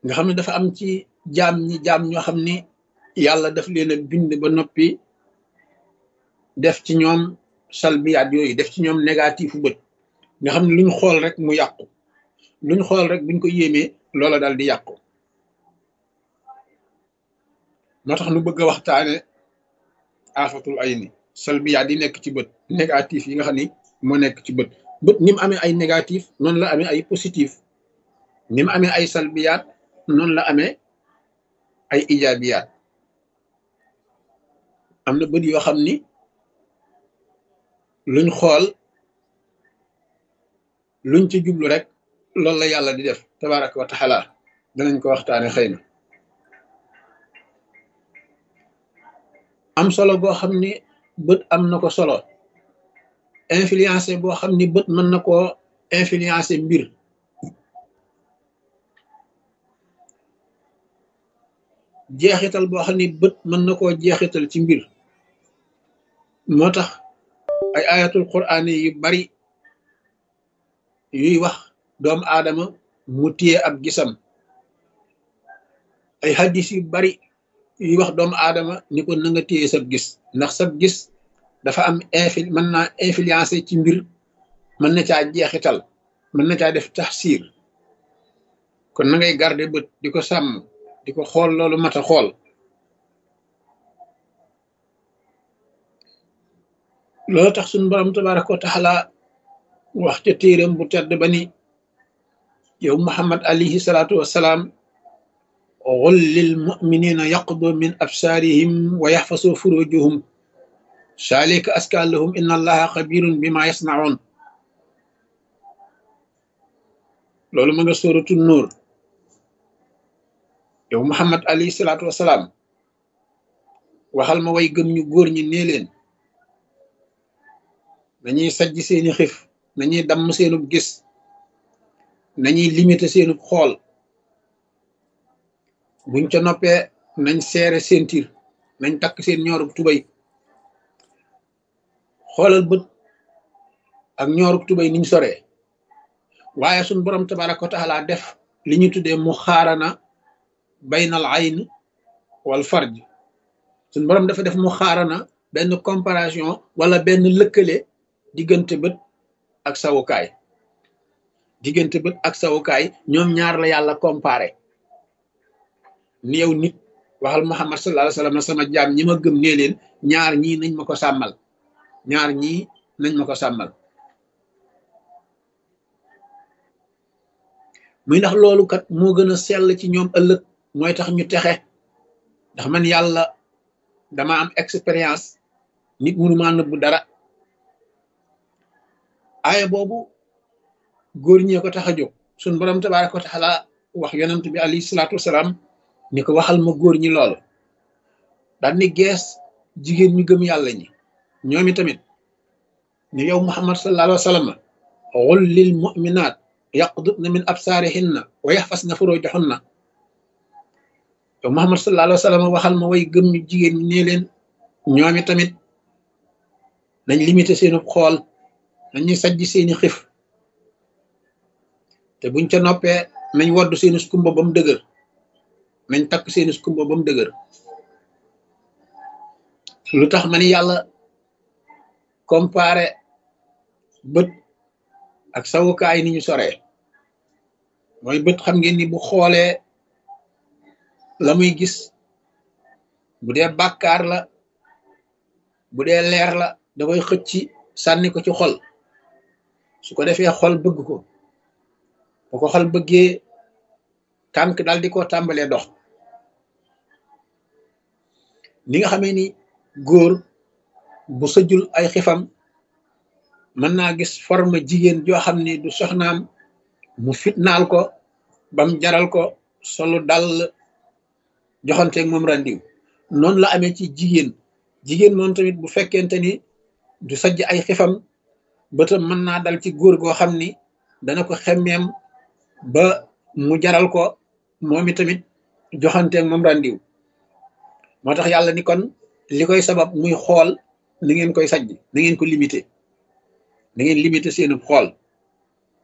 nga xam ne dafa am ci jaam ñi jaam ñoo xam ni yàlla daf leen a bind ba noppi def ci ñoom salbiyaat yooyu def ci ñoom négatifu bët nga xam ne luñ xool rek mu yàqu luñ xool rek buñ ko yéemee loola dal di yàqu moo tax nu bëgg a waxtaane afatul ay ni salbiyaat yi nekk ci bët négatif yi nga xam ni moo nekk ci bët bët ni mu amee ay négatif noonu la amee ay positif ni mu amee ay salbiyaat noonu la amee ay ijaabiyaat am na bët yoo xam ni luñ xool luñ ci jublu rek loolu la yàlla di def tabaraka wa taala danañ ko waxtaane xëy na am solo boo xam ni bët am na ko solo influencé boo xam ni bët mën na koo influencé mbir jeexital boo xam ni bët mën na koo jeexital ci mbir moo tax ay ayatul quraan yu bari yuy wax doomu aadama mu téye ab gisam ay hadis yu bari yuy wax doomu aadama ni ko na nga téye sab gis ndax sab gis dafa am infil mën naa influencé ci mbir mën na caa jeexital mën na caa def taxsiir kon na ngay garder bët di ko sàmm di ko xool loolu mat a xool loolu tax suñu borom tabaraka wa taala wax ca téeram bu tedd ba ni yow muhammad alayhi salaatu wassalaam qul lil muminina yaqdu min absaarihim wa yaxfasu furujuhum saalika aska lahum inna allaha xabirun bima yasnaun loolu ma nga sóoratu nuur yow muhammad alayhi salaatu wassalaam waxal ma way gëm ñu góor ñi nee leen nañuy sajj seeni xif nañuy damm seenub gis nañuy limité seenub xool buñ ca noppee nañ seere seen tir nañ takk seen ñoorub tubay xoolal bët ak ñoorub tubay niñ soree waaye suñ borom tabaraka wa taala def li ñu tuddee mu xaarana baynal ayn wal farj suñ borom dafa def mu xaarana benn comparaison wala benn lëkkale diggante bët ak sawukaay diggante bët ak sawukaay ñoom ñaar la yàlla comparé ni yow nit waxal muhammad sallallahu alayhi wasallam sama jaam ñi ma gëm nee leen ñaar ñii nañ ma ko sàmmal ñaar ñii nañ ma ko sàmmal muy ndax loolu kat moo gën a sell ci ñoom ëllëg mooy tax ñu texe ndax man yàlla dama am expérience nit mënu maa nëbbu dara aaya boobu góor ñee ko tax a jóg suñ borom tabaraka wa taala wax yonent bi alayhi salaatu wasalaam ni ko waxal ma góor ñi loolu daal ni gees jigéen ñu gëm yàlla ñi ñoomi tamit ni yow muhammad sallallahu alayhi wa sallam qul lil mu'minaat yaqdudna min absaarihinna wa yaxfasna furujahunna yow muhammad sallallahu alayhi wa sallam waxal ma way gëm ñu jigéen ñi nee leen ñoomi tamit nañ limité seenu xool nañuy sajj seeni xif te buñ ca noppee nañ woddu seeni skumba ba mu dëgër nañ takk seeni skumba ba mu dëgër lu tax ma ni yàlla comparé bët ak sawukaay ni ñu soree mooy bët xam ngeen ni bu xoolee la muy gis bu dee bàkkaar la bu dee leer la da koy xëcc sànni ko ci xol su ko defee xol bëgg ko bu ko xol bëggee tànk daal di ko tàmbalee dox ni nga xamee ni góor bu sëjul ay xifam mën naa gis forme jigéen joo xam ni du soxnaam mu fitnaal ko bam jaral ko solu dal joxanteeg moom randiw noonu la amee ci jigéen jigéen moom tamit bu fekkente ni du sajj ay xifam bëtam mën naa dal ci góor goo xam ni dana ko xemmeem ba mu jaral ko moom tamit joxanteeg moom randiw moo tax yàlla ni kon li koy sabab muy xool ni ngeen koy sajj na ngeen ko limité na ngeen limité seenu xool